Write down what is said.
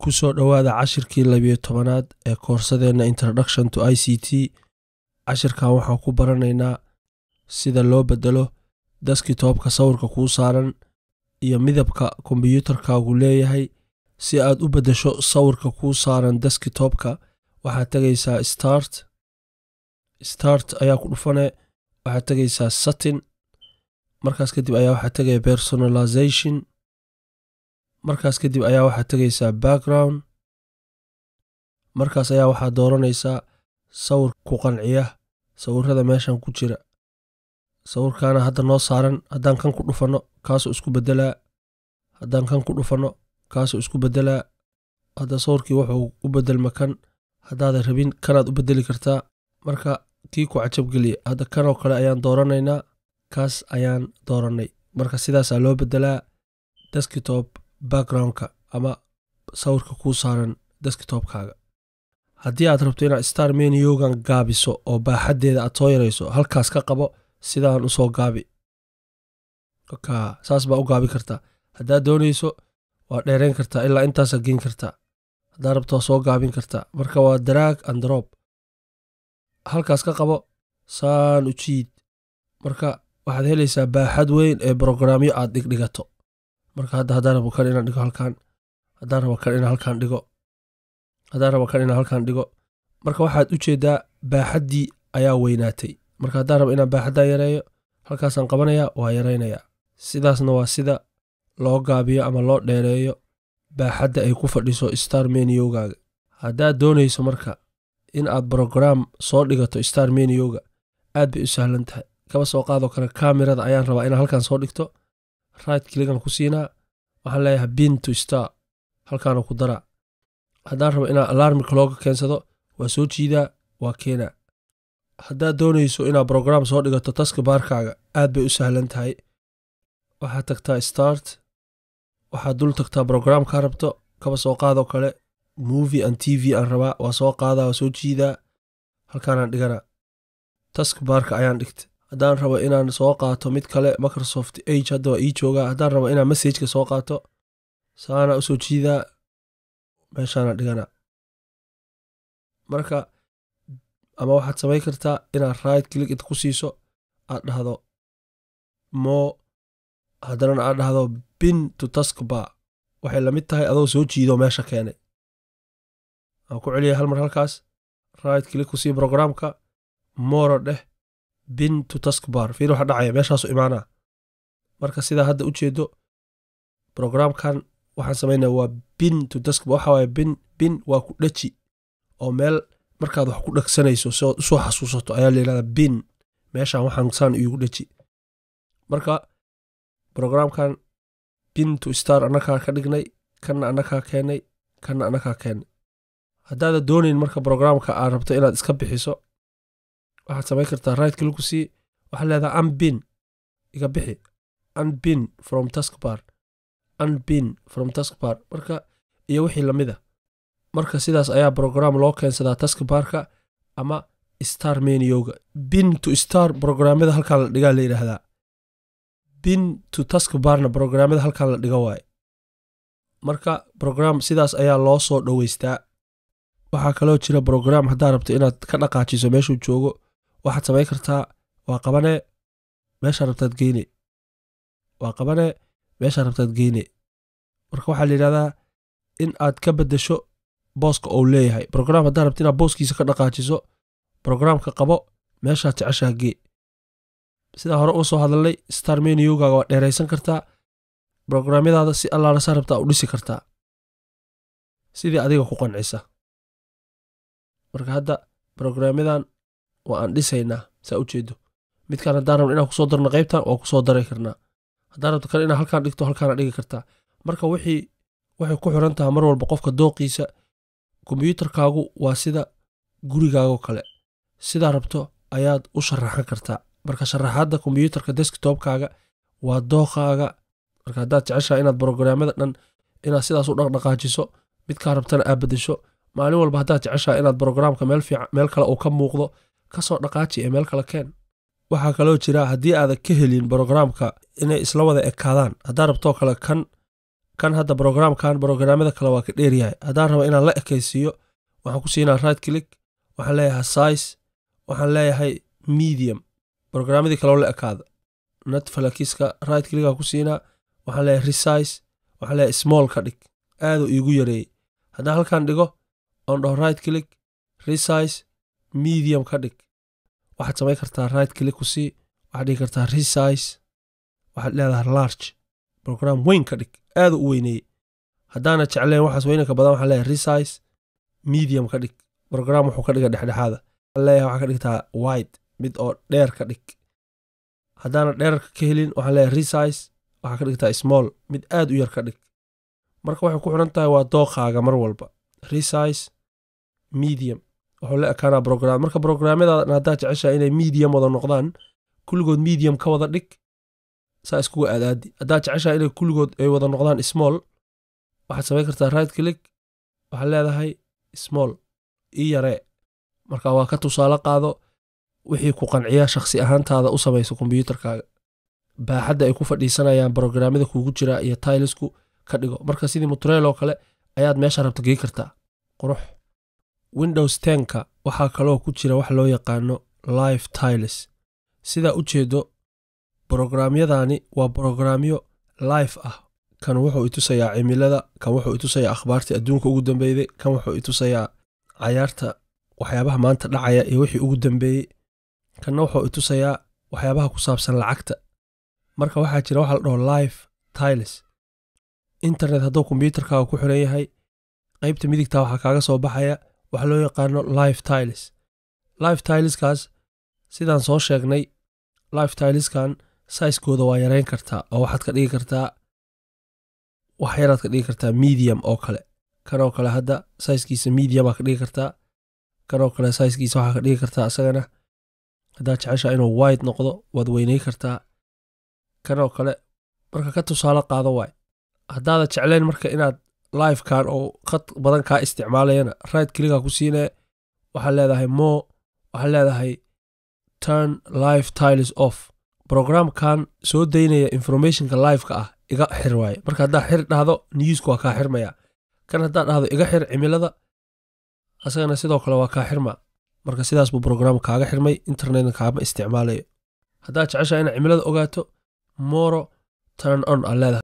ku soo dhowaada cashirkii labiyo tobanaad ee koorsadeenna introduction to i c t cashirkan waxaan ku baranaynaa sida loo bedelo deskitoobka sawirka kuu saaran iyo midabka kombiyuutarkaagu leeyahay si aad u beddesho sawirka kuu saaran deskitoobka waxaad tegaysaa start start ayaa ku dhufane waxaad tegaysaa satin markaas kadib ayaa waxaad tegaya personalization markaas kadib ayaa waxaad tegaysaa background markaas ayaa waxaad dooranaysaa sawir ku qanciya sawirada meeshan ku jira sawirkaana hadda noo saaran haddaan kan ku dhufanno kaasoo isku beddelaa haddaan kan ku dhufanno kaasoo isku beddelaa hadda sawirkii wuxuu u beddelma kan haddaadan rabin kanaad u beddeli kartaa marka kii ku cajabgeliya hadda kanoo kale ayaan dooranaynaa kaas ayaan doorannay marka sidaasaa loo beddelaa deskitob backgroundka ama sawirka kuu saaran deskitobkaaga haddii aad rabto inaad star meniogan gaabiso oo baaxaddeeda aad soo yarayso halkaas ka qabo sidaan u soo gaabi saas baa u gaabi kartaa haddaad doonayso waa dheerayn kartaa ilaa intaasaa geyn kartaa haddaad rabto waa soo gaabin kartaa marka waa daraag androb halkaas ka qabo saan u jiid marka waxaad helaysaa baaxad weyn ee brograamyo aad dhigdhigato marka hadda haddaan rabo kan inaan dhigo halkaan haddaan rabo kan inaan halkaan dhigo haddaan rabo kan inaan halkaan dhigo marka waxaad u jeedaa baaxaddii ayaa weynaatay marka haddaan rabo inaan baaxaddan yareeyo halkaasaan qabanayaa waa yaraynayaa sidaasna waa sida loo gaabiyo ama loo dheereeyo baaxadda ay ku fadhiso star meniyogaaga haddaad doonayso marka in aad brograam soo dhigato star meniyoga aad bay u sahlan tahay kaba soo qaadoo kale kamirada ayaan rabaa inaan halkaan soo dhigto right kligan ku siinaa waxaan leeyahay bin to star halkaana ku daraa haddaan rabo inaan alarmika looga keensado waa soo jiidaa waa keenaa haddaad doonayso inaad brograam soo dhigato taska baarkaaga aad bay u sahlan tahay waxaad tagtaa start waxaad dul tagtaa brograamkaa rabto kaba soo qaadoo kale movie and t v aan rabaa waa soo qaadaa waa soo jiidaa halkaanaan dhiganaa task baarka ayaan dhigta haddaan rabo inaan soo qaato mid kale microsoft age hadda waa ii joogaa haddaan rabo inaan messageka soo qaato saana usoo jiidaa meeshaana dhiganaa marka ama waxaad samayn kartaa inaad right click int ku siiso aad dhahdo mo haddanana aad dhahdo bin to taskbar waxay lamid tahay adoo soo jiido meesha keenay aan ku celiyay hal mar halkaas right click ku sii brograamka moro dheh bin to taskbar fiir waxa dhacaya meeshaasu imaanaa marka sidaa hadda u jeedo brograamkan waxaan samaynaa waa bin to taskbar waxa waaye bin bin waa ku dhaji oo meel markaad wax ku dhegsanayso si ood usoo xasuusato ayaa la yidhahdaa bin meeshaan waxaan saan iigu dhaji marka brograamkan bin to star annakaa ka dhignay kanna annakaa keenay kanna annakaa keennay haddaada doonayn marka brograamka aad rabto inaad iska bixiso waxaad samayn kartaa right kliku sii waxaad leedaha unbin iga bixi unbin from taskbar unbin from taskbar marka iyo wixii lamida marka sidaas ayaa brograam loo keensadaa taskbarka ama star menioga bin to star brograamyada halkaan la dhigaa la yidhaahdaa bin to taskbarna brograamyada halkaan la dhiga waaye marka brograam sidaas ayaa loo soo dhoweystaa waxaa kaloo jira brograam haddaad rabto inaad ka dhaqaajiso meeshuu joogo waxaad samayn kartaa waa qabanee meeshaa rabtaad geyne waa qabanee meeshaa rabtaad geyne marka waxaa la yidhahdaa in aad ka beddesho booska ou leeyahay brograam haddaad rabto inaad booskiisa ka dhaqaajiso brograamka qabo meeshaad jeceshaa gee sidaa hore uga soo hadalnay star meniyogaaga waa dheeraysan kartaa brograamyadaada si allaala saa rabtaa u dhisi kartaa sidii adiga ku qancisa marka hadda brograamyadan waa aan dhisaynaa saa u jeedo midkaan haddaan rabno inaan kusoo darno qaybtan waa kusoo daray karnaa haddaan rabto kale inaa halkaan dhigto halkaana dhigi kartaa marka wixii waxay ku xiran tahay mar walba qofka dooqiisa kombiyuutarkaagu waa sida gurigaagoo kale sidaa rabto ayaad u sharaxan kartaa marka sharaxaadda kombiyuutarka deskitobkaaga waa dooqaaga marka haddaad jeceshaha inaad brograamyada dhan inaad sidaas u dhaqdhaqaajiso midkaa rabtana aad beddesho maalin walba haddaad jeceshaha inaad brograamka meel fiican meel kale uu ka muuqdo kasoo dhaqaaji ee meel kale keen waxaa kaloo jira haddii aadan ka helin brograamka inay isla wada ekaadaan haddaad rabtoo kale kan kan hadda brograamkan brograamada kale waa ka dheeryahay haddaan raba inaan la ekaysiiyo waxaan ku siinaa right click waxaan leeyahay size waxaan leeyahay medium brograamyadii kaleo la ekaada netfalakiska right clickaa ku siinaa waxaan leeyahay resize waxaan leeyahay small ka dhig aaduu iigu yareeyey haddaan halkan dhigo oon dhaho right click resize medium ka dhig waxaad samayn kartaa right click ku sii waxaad dhigi kartaa resize waxaad leedahay large brogram weyn ka dhig aaduu u weyneeyey haddaana jecleen waxaas weynanka badan waxaan leeyahay resize medium ka dhig brogram wuxuu ka dhiga dhexdhexaada waxaan leeyahay waxaa ka dhigtaa wide mid oo dheer ka dhig haddaana dheerarka ka helin waxaan leeyahay resize waxaa ka dhigtaa small mid aad u yar ka dhig marka waxay ku xidhan tahay waa dooqaaga mar walba resize medium wuxuu la ekaanaa brogram marka brograamyadaadan haddaad jeceshaha inay medium wada noqdaan kulligood medium ka wada dhig saa iskuga aadaadi haddaad jeceshaha inay kulligood ay wada noqdaan small waxaad samayn kartaa right click waxaad leedahay small ii yaree marka waa ka tusaale qaado wixii ku qanciya shakhsi ahaantaada u samayso kombyuutarkaaga baaxadda ay ku fadhiisanayaan brograamyada kuugu jira iyo tailisku ka dhigo marka sidii mutreel oo kale ayaad meesha rabta gey kartaa qurux windows tenka waxaa kaloo ku jira wax loo yaqaano live tiles sidaa u jeedo brograamyadani waa brograamyo live ah kan wuxuu itusayaa cimilada kan wuxuu itusayaa akhbaartii adduunka ugu dambeeyey kan wuxuu itusayaa cayaarta waxyaabaha maanta dhacaya iyo wixii ugu dambeeyey kanna wuxuu itusayaa waxyaabaha ku saabsan lacagta marka waxaa jira waxa la dhaho live tiles internet hadduu kombyuutarkaaga ku xiran yahay qaybta midigta waxaa kaaga soo baxaya waxa loo yaqaano live tiles live tileskaas sidaan soo sheegnay live tileskan saiskooda waa yareyn kartaa oo waxaad ka dhigi kartaa wax yaraad ka dhigi kartaa medium oo kale kanoo kale hadda saiskiisa mediumaa ka dhigi kartaa kanoo kale saiskiisa waxaa ka dhigi kartaa isagana haddaad jeceshaa inuu wide noqdo waad weynay kartaa kanoo kale marka ka tusaale qaado waay haddaada jeclayn marka inaad livekan oo khad badan kaa isticmaalayana right kliga ku siinaya waxaad leedahay mo waxaad leedahay turn live tiles off programkan soo daynaya informationka liveka ah iga xir waaye marka haddaa xir dhahdo newska waa kaa xirmaya kan haddaa dhahdo iga xir cimilada asagana sidoo kale waa kaa xirma marka sidaas buu program kaaga xirmay internetna kaama isticmaalayo haddaad jeceshaa inaad cimilada ogaato moro turn on aa leedahay